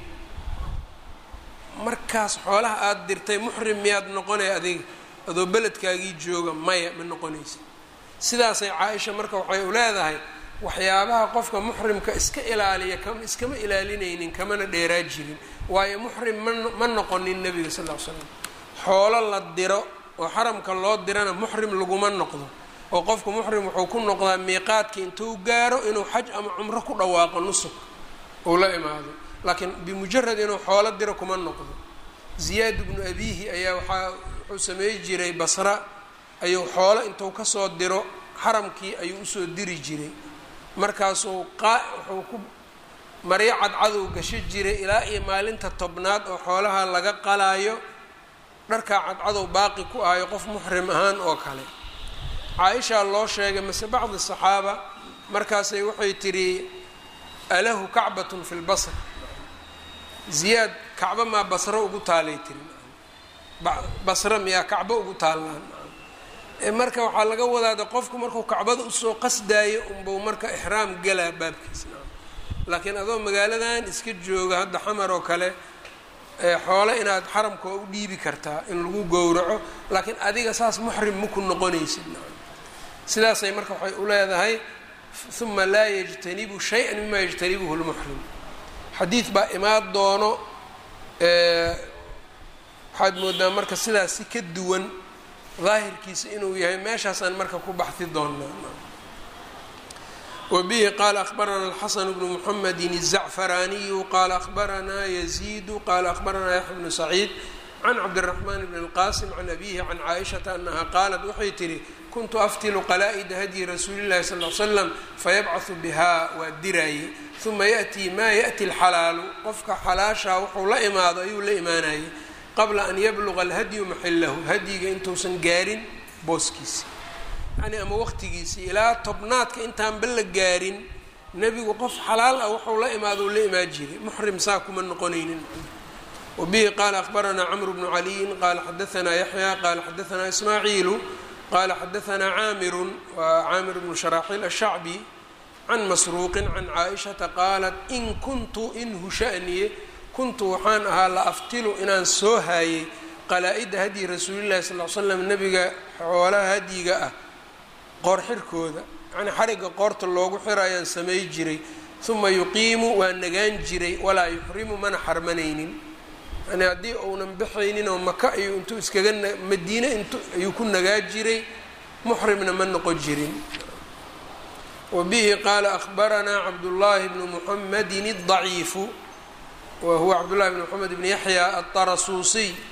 markaas xoolaha aada dirtay muxrim miyaad noqonay adiga adoo beledkaagii jooga maya ma noqonaysa sidaasay caa-isha marka waxay u leedahay waxyaabaha qofka muxrimka iska ilaaliya ka iskama ilaalinaynin kamana dheeraa jirin waayo muxrim ma ma noqonin nebiga sal ll ly slam xoolo la diro oo xaramka loo dirana muxrim laguma noqdo oo qofku muxrim wuxuu ku noqdaa miiqaadkii intuu gaaro inuu xaj ama cumro ku dhawaaqo nusuk uu la imaado laakiin bimujarad inuu xoolo diro kuma noqdo ziyaad bnu abihi ayaa waxaa wuxuu sameey jiray basra ayuu xoolo intuu kasoo diro xaramkii ayuu usoo diri jiray markaasuu qaa wuxuu ku maryo cadcadow gasho jiray ilaa iyo maalinta tobnaad oo xoolaha laga qalaayo dharkaa cadcadow baaqi ku ahayo qof muxrim ahaan oo kale caa-ishaa loo sheegay mase bacdi saxaaba markaasay waxay tidhi alahu kacbatun fi lbasr ziyaad kacbo maa basro ugu taalay tiri basro miyaa kacbo ugu taallaan marka waxaa laga wadaada qofku markuu kacbada usoo qasdaayo unbuu marka ixraam galaa baabkiisa laakiin adoo magaaladan iska jooga hadda xamar oo kale xoole inaad xaramka u dhiibi kartaa in lagu gowraco laakiin adiga saas muxrim maku noqonaysid sidaasay marka waxay u leedahay uma laa yajtanibu shay-an mima yajtanibuhu lmuxrim xadiid baa imaan doono waxaad moodaa marka sidaas si ka duwan daahirkiisa inuu yahay meeshaasaan marka ku baxdi doonaa wbihi qala akbarana alxasan bnu muxamedi الzacfaraaniyu qala akbaranaa yaziidu qala akbaranaa yaxya bnu saciid can cabdiraxmaan bn اlqasim can abihi can caaishata anaha qaalat waxay tihi kuntu aftilu qalaa-ida hadyi rasuuli llahi sal l slam fayabcahu biha waa diraaye uma yaأtii ma yaأti اlxalaalu qofka xalaashaa wuxuu la imaado ayuu la imaanayay qabla an yabluga alhadyu maxilahu hadyiga intuusan gaarin booskiisi yani ama waqtigiisii ilaa tobnaadka intaanba la gaarin nebigu qof xalaal ah wuxuu la imaado u la imaan jiray muxrim saa kuma noqonaynin wabihi qaala akbaranaa camru bnu caliyin qaala xadaanaa yaxya qaala xadaanaa ismaaciilu qaala xadaanaa caamirun waa caamir bnu sharaaxiil ashacbi can masruuqin can caaishata qaalat in kuntu in hushaniye kuntu waxaan ahaa la aftilu inaan soo haayay qalaa-ida hadyi rasuulillahi sal l slam nebiga xoolaha hadyiga ah qoor xirkooda yacnii xarigga qoorta loogu xirayaan samay jiray uma yuqiimu waa nagaan jiray walaa yuxrimu mana xarmanaynin yani haddii uunan baxaynin oo maka ayuu intuu iskaga madiine int ayuu ku nagaa jiray muxrimna ma noqon jirin wa bihi qaala akbaranaa cabdullaahi bnu muxamedin الضaciifu wa huwa cabdullahi bn moxamed bn yaxya aلطarasuusiy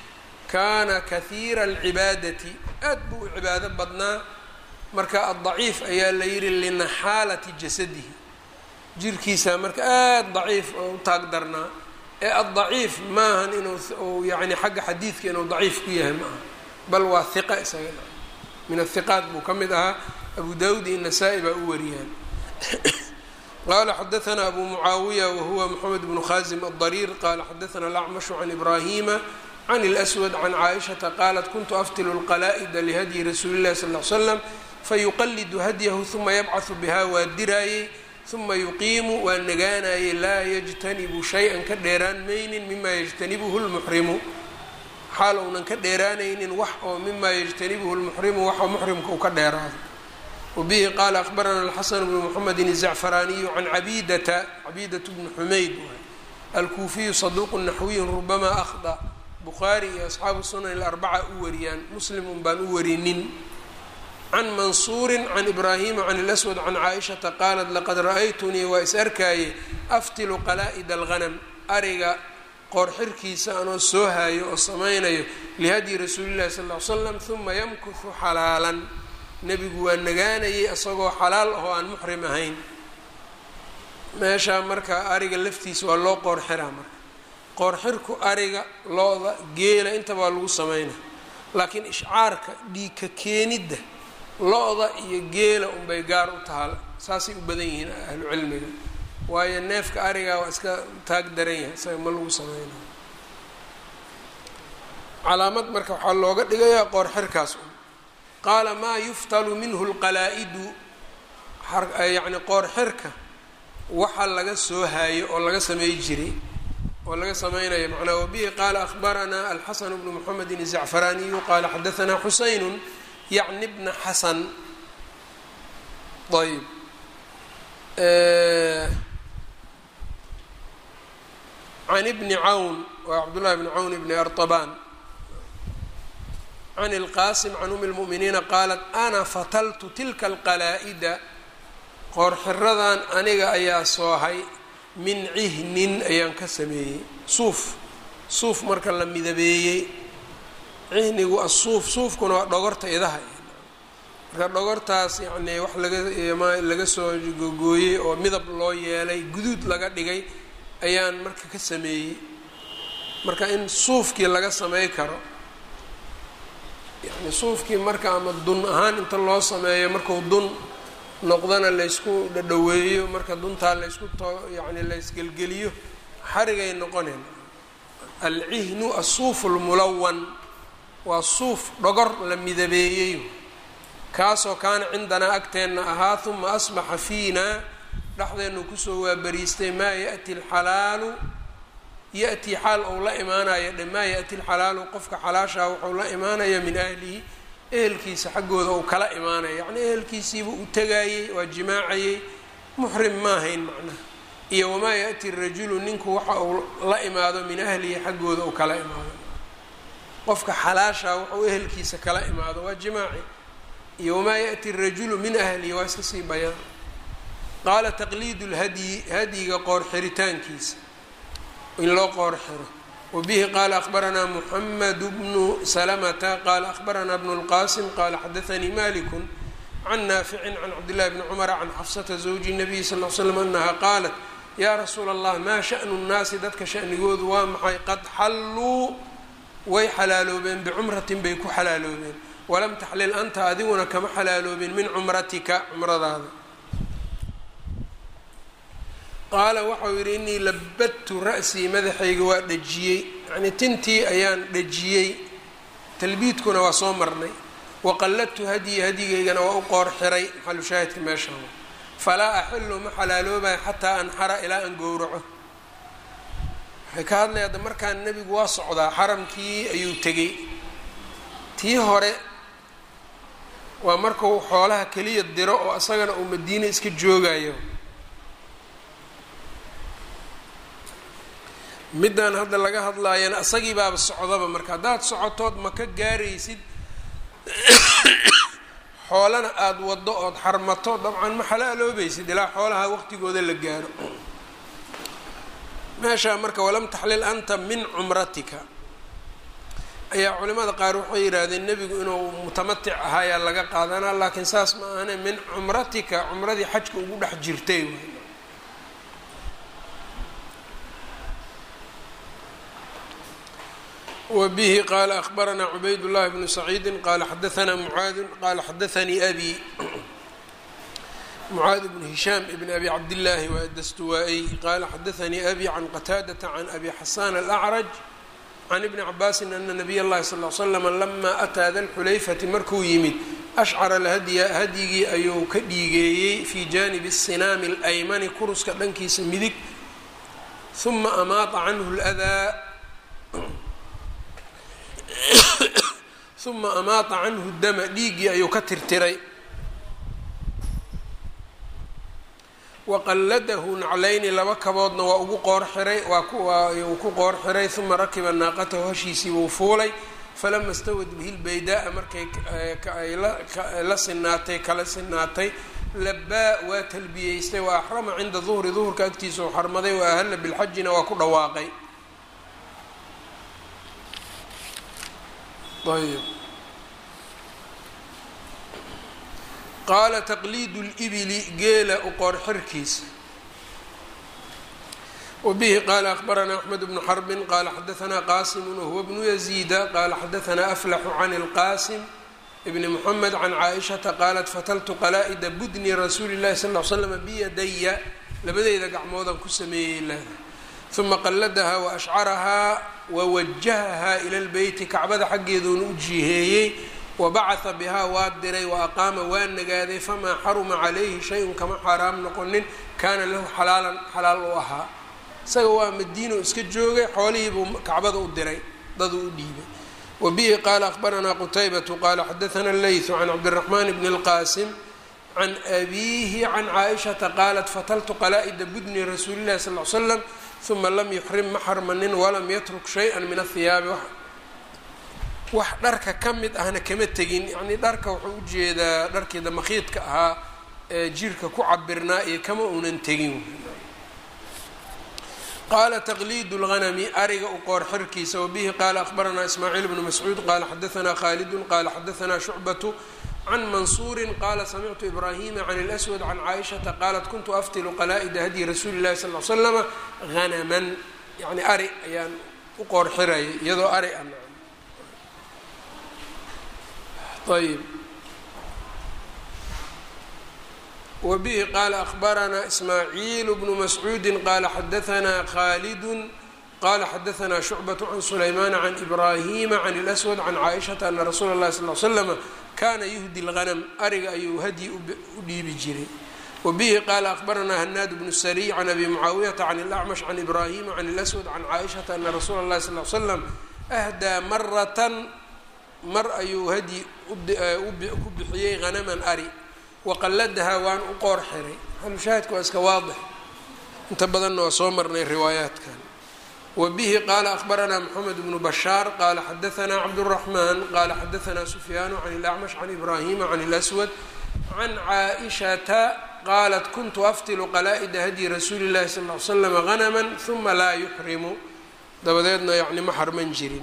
kaana kahiira alcibaadati aad buu u cibaado badnaa marka addaciif ayaa la yidhi linaxaalati jasadihi jirkiisa marka aada daciif oo u taag darnaa ee addaciif maahan inuu yani xagga xadiidka inuu daciif ku yahay ma aha bal waa hiqa isaga min athiqaat buu ka mid ahaa abu dawud iyo nasaa-i baa u wariyaan qala xadaثna abu mucaawiya wahuwa mxamed bnu khazim aلdariir qala xadaثna alacmashu can ibrahima can اlأswad can caaishaةa qalat kuntu aftilu اlqala'da lihadyi rasuuli اlahi sal ly slam fayuqalidu hadyahu ثuma yabcaثu biha waa diraayey ثuma yuqiimu waa nagaanayey laa yجtanibu shay-an ka dheeraan maynin mima yجtanibuhu اlmuxrimu xaal uunan ka dheeraanaynin wax oo mima yجtanibuhu اlmuxrimu waxoo muxrimka uu ka dheeraado wbihi qaala akbarana alxasan bnu mxamedi الzacfaraaniyu can cabidata cabiidat bni xumayd alkuufiyu saduuqu naxwiyu rubama ahda bukhaari iyo asxaabu sunan اlarbaca u wariyaan muslimun baan u warinin can mansuuri can ibraahima can اlaswad can caaishata qaalat laqad ra'aytunii waa is arkaaye aftilu qala'id alghanam ariga qoorxirkiisa anoo soo haayo oo samaynayo lihadyi rasuuli llahi sal ly slam huma yamkuhu xalaalan nebigu waa nagaanayay isagoo xalaal ahoo aan muxrim ahayn meeshaa marka ariga laftiisa waa loo qoorxiraa marka qoorxirku ariga looda geela intaba waa lagu sameynaa laakiin ishcaarka dhiigka keenidda lo-da iyo geela unbay gaar u tahaa saasay u badan yihiin ahlu cilmiga waayo neefka ariga waa iska taag daran yahay isaga ma lagu sameynayo calaamad marka waxaa looga dhigayaa qoorxirkaas un qaala maa yuftalu minhu lqalaa'idu yacni qoorxirka waxa laga soo haayo oo laga samey jiray oo laga sameynayo macnaa wabihi qaala ahbaranaa alxasan bnu mxamedin الzacfaraaniyu qaala xadaanaa xuseyn yacni bna xasan ayb can bni cawn waa cabdullahi bni cawn bni arطabaan can اlqasim can umi اlmu'miniina qaalat ana fataltu tilka alqalaa'ida qoorxiradan aniga ayaa soohay min cihnin ayaan ka sameeyey suuf suuf marka la midabeeyey cihnigu asuuf suufkuna waa dhogorta idaha marka dhogortaas yacnii wax laga laga soo gogooyey oo midab loo yeelay guduud laga dhigay ayaan marka ka sameeyey marka in suufkii laga samey karo yani suufkii marka ama dun ahaan inta loo sameeyo marku dun noqdana laysku dhadhaweeyo marka duntaa laysku to yani laysgelgeliyo xarigay noqoneen alcihnu asuufu lmulawan waa suuf dhogor la midabeeyey kaasoo kaana cindanaa agteenna ahaa huma asbaxa fiinaa dhexdeennu kusoo waabariistay maa ya'ti alxalaalu ya-tii xaal ou la imaanayo dhe maa ya-ti alxalaalu qofka xalaashaa wuxuu la imaanaya min ahlihi ehelkiisa xaggooda uu kala imaanaya yacnii ehelkiisiiba u tagaayey waa jimaacayey muxrim ma ahayn macnaha iyo wamaa ya-ti rajulu ninku waxa uu la imaado min ahlihi xaggooda uu kala imaado qofka xalaashaa wuxuu ehelkiisa kala imaado waa jimaaci iyo wamaa ya-ti rajulu min ahlihi waa iska sii bayaan qaala taqliidu lhadyi hadyiga qoor xiritaankiisa in loo qoor xiro wbihi qaala akbaranaa muxamed bnu salamata qaala akbaranaa bnu lqasim qaala xadaanii maliku can naaficin can cabdillahi bni cumara can xafsata zawji nabiyi sal l slam anaha qaalat yaa rasuula allah maa shanu nnaasi dadka shanigoodu waa maxay qad xalluu way xalaaloobeen bicumratin bay ku xalaaloobeen walam taxlil anta adiguna kama xalaaloobin min cumratika cumradaada qaala waxau yidhi inii labadtu ra'sii madaxayga waa dhajiyey yacnii tintii ayaan dhajiyey talbiidkuna waa soo marnay waqalladtu hadyi hadyigaygana waa u qoor xiray maxalu shaahidka meeshaan falaa axilu ma xalaaloobaya xataa anxara ilaa aan gowraco waxay ka hadlaya adda markaan nebigu waa socdaa xaramkii ayuu tegey tii hore waa markuu xoolaha keliya diro oo isagana uu madiine iska joogayo middan hadda laga hadlaayana isagii baaba socdaba marka haddaad socotood ma ka gaaraysid xoolana aada waddo ood xarmato dabcan ma xalaaloobaysid ilaa xoolaha waqtigooda la gaaro meeshaa marka walam taxlil anta min cumratika ayaa culimada qaar waxay yidhaahdeen nebigu inuu mutamatic ahaayaa laga qaadanaa laakiin saas ma ahane min cumratika cumradii xajka ugu dhex jirtay wbihi qala akhbaranaa cubayd llahi bnu saciidi qala xadaanaa mucaadu qala xadaanii abi mucaad bn hishaam bn abi cabdillaahi wadastuwaa-y qala xadaanii abi can qataadata can abi xasan alacraj can ibni cabaasin ana nabiy اllahi sal l slama lama ataa da lxulayfati markuu yimid ashcara lhadya hadyigii ayuu ka dhiigeeyey fi janibi sinaami اlaymani kuruska dhankiisa midig uma amaata canhu ldaa uma amaata canhu dama dhiiggii ayuu ka tirtiray waqalladahu naclayni laba kaboodna waa ugu qoor xiray waa uu ku qoor xiray uma rakiba naaqatahu hashiisii buu fuulay falama stawad bihi lbaydaa markay la sinaatay kala sinaatay labaa waa talbiyeystay wa axrama cinda duhri duhurka agtiisa u xarmaday wa ahalla bilxajina waa ku dhawaaqay ayb qaala taqliidu libili geela u qoor xirkiisa wabihi qaala akhbaranaa axmed bnu xarbin qaala xadaanaa qaasimu wahuwa bnu yaziida qaala xadaanaa aflaxu can ilqaasim bni muxamed can caaishata qaalat fataltu qalaa-ida budni rasuuli llahi sal l slam biyadaya labadeyda gacmoodaan ku sameeyey leeda uma qalladahaa wa ashcarahaa wawajahahaa ila lbeyti kacbada xaggeeduuna u jiheeyey wabacatha bihaa waa diray wa aqaama waa nagaaday famaa xaruma calayhi shay-un kama xaaraam noqonin kaana lahu xalaalan xalaal u ahaa isaga waa madiino iska joogay xoolihiibuu kacbada u diray daduu u dhiibay wa bihi qaala akhbaranaa qutaybatu qaala xadaana leytu can cabdiraxmaan bni اlqaasim can abiihi can caaishata qaalat fataltu qalaa-ida budni rasuuli llahi sal l slam uma lam yuxrim ma xarmanin walam yatruk shay-an min ahiyaabi wax dharka ka mid ahna kama tegin yacnii dharka wuxuu ujeedaa dharkii damakhiidka ahaa ee jirka ku cabirnaa iyo kama uunan tegin qaala taqliid اlghanami ariga u qoor xirkiisa wabihi qaala akhbaranaa ismaaciil bnu mascuud qaala xadaanaa khaalidun qaala xadaanaa shucbatu can mansuuri qaala samictu ibraahima can اlأswad can caaishata qaalat kuntu aftilu qalaa-ida hadyi rasuuli اllahi sal l slama hanaman yani ari ayaan u qoor xirayay iyadoo ari a ayb wabihi qaala akhbaranaa ismaaciil bnu mascuudi qaala xadaanaa khalidu qala xadaanaa shucbaة can sulaymana can ibraahima can اlأswad can caaishata ana rasuula اllahi sal l slama kana yuhdi lghanam ariga ayuu hadyi u dhiibi jiray wabihi qaala akhbaranaa hanaad bnu sariy can abi mucaawiyata can اlacmash can ibraahima can اlأswad can caaishata ana rasuula اllahi sal l slam ahdaa maratan mar ayuu hadyi ku bixiyey hanaman ari waqalladahaa waan u qoor xiray halushaahidka waa iska waadix inta badanna waa soo marnay riwaayaatkan wabihi qaala akhbaranaa moxamed bnu bashaar qaala xadaanaa cabduraxmaan qaala xadaanaa sufyaanu can ilacmash can ibraahima can اlaswad can caaishata qaalat kuntu aftilu qalaa-ida hadyi rasuuli llahi sal l slam hanama uma laa yuxrimu dabadeedna yani ma xarman jirin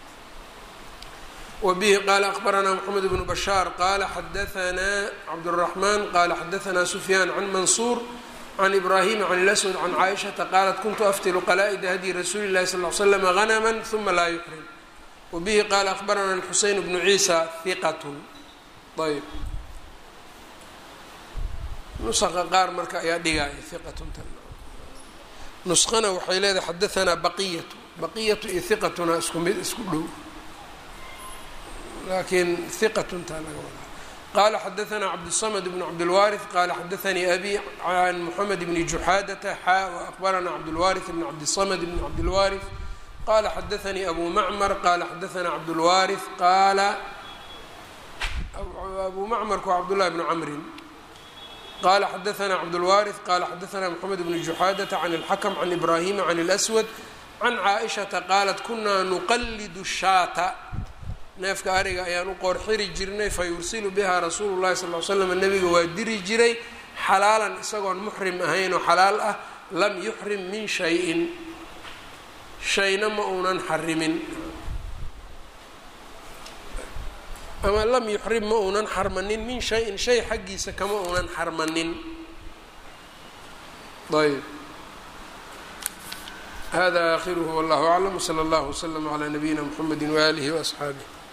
wbihi qaala akhbaranaa mxamed bnu bashaar qaala xadaanaa cabdالraxmaan qaala xadaanaa sufyaan can mansuur can ibraahima can اlaswad can caaishata qaalat kuntu aftilu qalaa-ida hadyi rasuuli اllahi sal l slama hanama uma laa yuxrim wabihi qaala akhbaranaa xuseyn bnu ciisa hiqat ayb nusaqa qaar marka ayaa dhigaya hiqatunta nusqana waxay leedahay xadaanaa baqiyatu baqiyatu iyo hiqatuna isku mid isku dhow lakin hiqatuntaa laga wadaa qaala xadaanaa cabdالsamd bn cabdilwaariث qaala xadaanii abi can moxamed bni juxaadata xaa waakbaranaa cabdulwaariث bn cabdisamd bn cabdilwaariث qala xadaanii abu macmar qaala xadaanaa cabdulwaariث qaala abu macmarku waa cabdullahi bnu camrin qala xadaanaa cabdulwaariث qala xadaanaa moxamed bni juxaadata can اlxakm can ibrahima can اlaswad can caaishata qaalat kunaa nuqalidu shaata neefka ariga ayaan u qoor xiri jirnay fa yursilu bihaa rasuulu llahi sal l slam nabiga waa diri jiray xalaalan isagoon muxrim ahayn oo xalaal ah lam yuxrim min shayin shayna ma uunan xarimin ama lam yuxrim ma uunan xarmanin min shayin shay xaggiisa kama uunan xarmanin ayb hada aakhiruhu wallahu aclam wsala allahu wslama calaa nabiyina mxamedi waaalihi waasxaabih